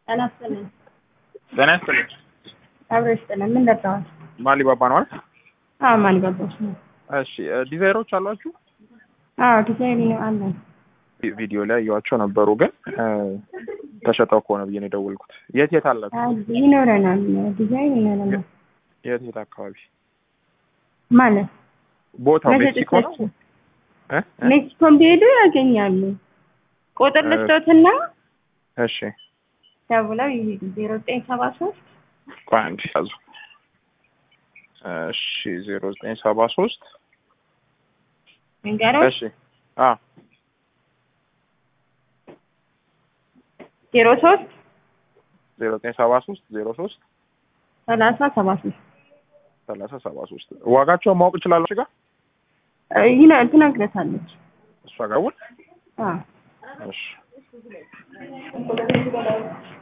ጤና ይስጥልኝ። ጤና ይስጥልኝ። አብሮ ይስጥልን። ምን ደርሰዋል? ማሊባባ ነው አይደል? አዎ ማን ገባሽ ነው? እሺ ዲዛይሮች አሏችሁ? አዎ ዲዛይን ነው አለን። ቪዲዮ ላይ እያዋቸው ነበሩ፣ ግን ተሸጠው ከሆነ ብዬ ነው የደወልኩት። የት የት አላችሁ? አይ ይኖረናል፣ ዲዛይን ይኖረናል የት የት አካባቢ ማለት ቦታው ሜክሲኮ ነው? ለሸጠቻችሁ እ? እ? ሜክሲኮን ቢሄዱ ያገኛሉ። ቁጥር እ- ልስጦትና እሺ ደውለው ይሄዱ ዜሮ ዘጠኝ ሰባ ሶስት ቆይ አንዴ ያዙ። እሺ ዜሮ ዘጠኝ ሰባ ሶስት ንገረው እሺ አ ዜሮ ሶስት ዜሮ ዘጠኝ ሰባ ሶስት ዜሮ ሶስት ሰላሳ ሰባ ሶስት ሰላሳ ሰባ ሶስት ዋጋቸውን ማወቅ እችላለሁ? እሺ ጋር ይነ ትነግረታለች። እሷ ጋር ውል አዎ እሺ